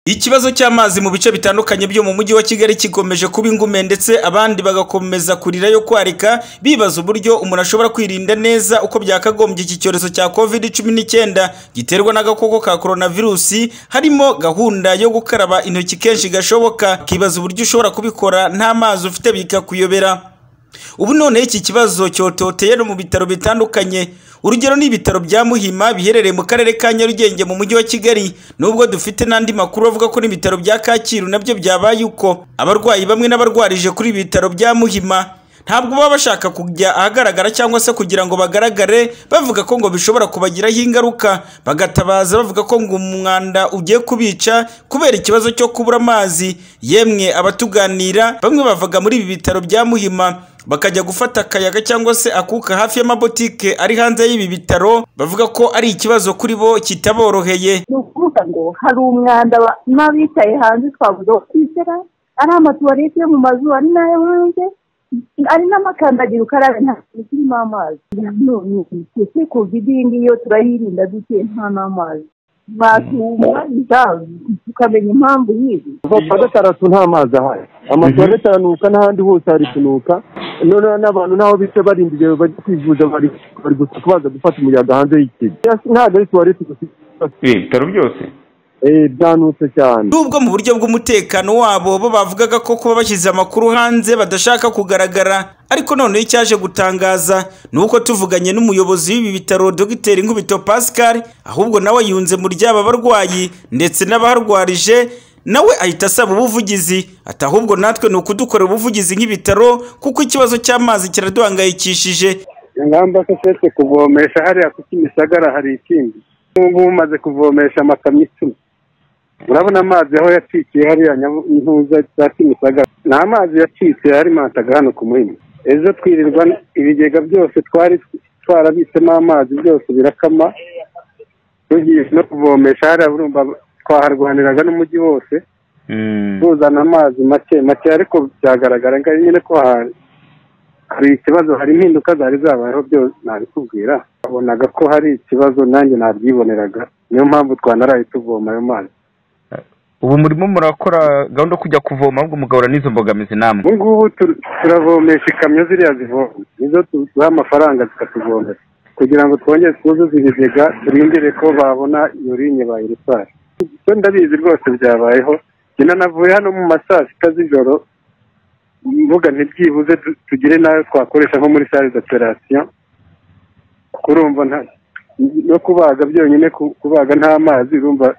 Ikibazo cy'amazi mu bice bitandukanye byo mu mujyi wa Kigali gikomeje kuba ingume ndetse abandi bagakomeza kurira yo kwarika bibaza uburyo umuntu ashobora kwirinda neza uko byakagombye iki cyorezo cya covid cumi n'icyenda giterwa n'agakoko ka coronavirusi harimo gahunda yo gukaraba intoki kenshi gashoboka kibaza uburyo ushobora kubikora nta mazi ufite bikakuyobera ubu noneho iki kibazo cyototeye no mu bitaro bitandukanye urugero ni ibitaro bya muhima biherereye mu karere ka nyarugenge mu mujyi wa kigali nubwo dufite n'andi makuru avuga ko n'ibitaro bya kacyiru nabyo byabaye uko abarwayi bamwe n'abarwarije kuri ibi bitaro bya muhima ntabwo baba bashaka kujya ahagaragara cyangwa se kugira ngo bagaragare bavuga ko ngo bishobora kubagiraho ingaruka bagatabaza bavuga ko ngo umwanda ugiye kubica kubera ikibazo cyo kubura amazi yemwe abatuganira bamwe bavuga muri ibi bitaro bya muhima bakajya gufata akayaga cyangwa se akuka hafi y'amabotike ari hanze y'ibi bitaro bavuga ko ari ikibazo kuri bo kitaboroheye ni ukuvuga ngo hari umwanda ba- n'abicaye hanze twavuga ko kwicara ari amatuwarete yo mu mazu ari n'ayo hanze ari n'amakandagira ukarabe nta kintu kirimo amazi none ese kovide iyi ngiyi yo turayirinda dute nta n'amazi mwatubariza tukamenya impamvu y'ibi vapfa gatandatu nta mazi ahari amatuwarete aranuka n'ahandi hose hari kunuka noneho n'abantu n'aho bica barindiriye bajya kwivuza bari bari gusa kubaza gufata umuyaga hanze y'ikigo ntabwo ari tuwarete gusa ibitaro byose Eh, byanutse cyane nubwo mu buryo bw'umutekano wabo bo bavugaga ko kuba bashyize amakuru hanze badashaka kugaragara ariko noneho icyaje gutangaza ni uko tuvuganye n'umuyobozi w'ibi bitaro dogiteri nkubito pascal ahubwo nawe yunze mu ryaba barwayi ndetse n'abaharwarije nawe ahita asaba ubuvugizi ati ahubwo natwe ni ukudukorera ubuvugizi nk'ibitaro kuko ikibazo cy'amazi kiraduhangayikishije ingamba se sese kuvomesha hariya ku kimisagara hari ikindi n'ubu umaze kuvomesha amakamyo icumi urabona amazi aho yacikiye hariya Nyabu- intuza za kimisagara ni amazi yacitse yari mantaga hano ku muhima ejo twirirwa ibigega byose twari twarabitsemo amazi byose birakama tugiye no kuvomesha hariya urumva twaharwaniraga n'umujyi wose tuzana amazi make make ariko byagaragara ngo nyine ko hari hari ikibazo hari impinduka zari zabayeho byose ntabikubwira babonaga ko hari ikibazo nanjye nabyiboneraga niyo mpamvu twanaraye tuvoma ayo mazi ubu murimo murakora gahunda yo kujya kuvoma ahubwo mugahura n'izo mbogamizi namwe ubu ngubu tur- turavomesha ikamyo ziriya zivoma nizo tu- duha amafaranga zikatuvomera kugira ngo twongere twuzuze ibigega turindire ko babona iyo linye bayirisara ibyo ndabizi rwose byabayeho njye nanavuye hano mu ma saa sita z'ijoro mvuga ntibyibuze tu- tugire n'ayo twakoresha nko muri sale d'operasiyo kuko urumva nta no kubaga byonyine ku- kubaga nta mazi urumva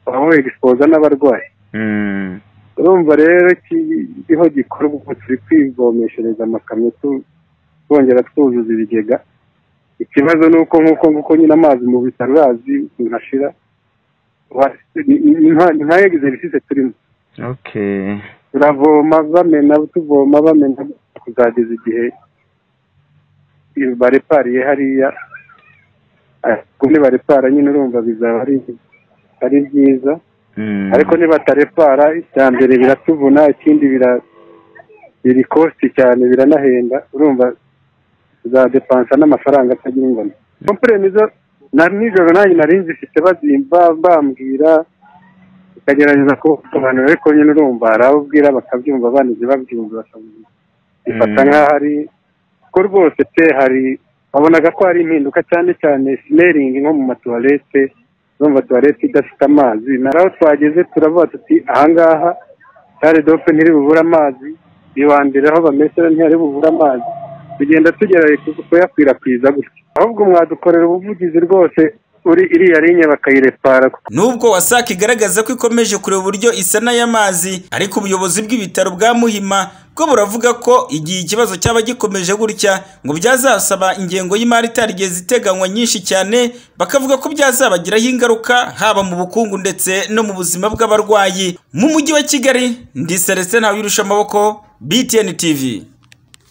waba wegisipoza n'abarwayi Mm. urumva rero kiriho gikorwa ubu turi kwivomeshereza amakamyo tu- twongera twuzuza ibigega ikibazo ni uko nk'uko nguko nyine amazi mu bitaro urazi ntashira Wa- ni- ni- ni nka- ni nka egiserisise turimo okay turavoma bamena tuvoma bamena kuzageza igihe barepariye hariya kumwe barepara nyine urumva bizaba ari- ari byiza Mm. ariko nibatarepara icya mbere biratuvuna ikindi bira biri kosti cyane biranahenda urumva za depansa n'amafaranga atagira ingano kompure nizo na nijoro nanjye nari nzifite bazimba bambwira bikagerageza kubasobanurira ariko nyine urumva hari abo ubwira bakabyumva abandi babyumva bakabyumva bifata Mm. nk'aho ari ko rwose pe hari babonaga ko hari impinduka cyane cyane simeringi nko mu matuwarete urumva tuwarete idafite amazi naraho twageze turavuga tuti ahangaha sale dope ntiri bubure amazi bibandira aho bamesera ntihari bubure amazi tugenda tugerageza kuyakwirakwiza gutya ahubwo mwadukorera ubuvugizi rwose uri iriya linye bakayirepara nubwo wasake igaragaza ko ikomeje kureba uburyo isana y'amazi ariko ubuyobozi bw'ibitaro bwa muhima bwo buravuga ko igihe ikibazo cyaba gikomeje gutya ngo byazasaba ingengo y'imari itarigeze iteganywa nyinshi cyane bakavuga ko byazabagiraho ingaruka haba mu bukungu ndetse no mu buzima bw'abarwayi mu mujyi wa kigali ndi celestin ntawirusha amaboko btn tv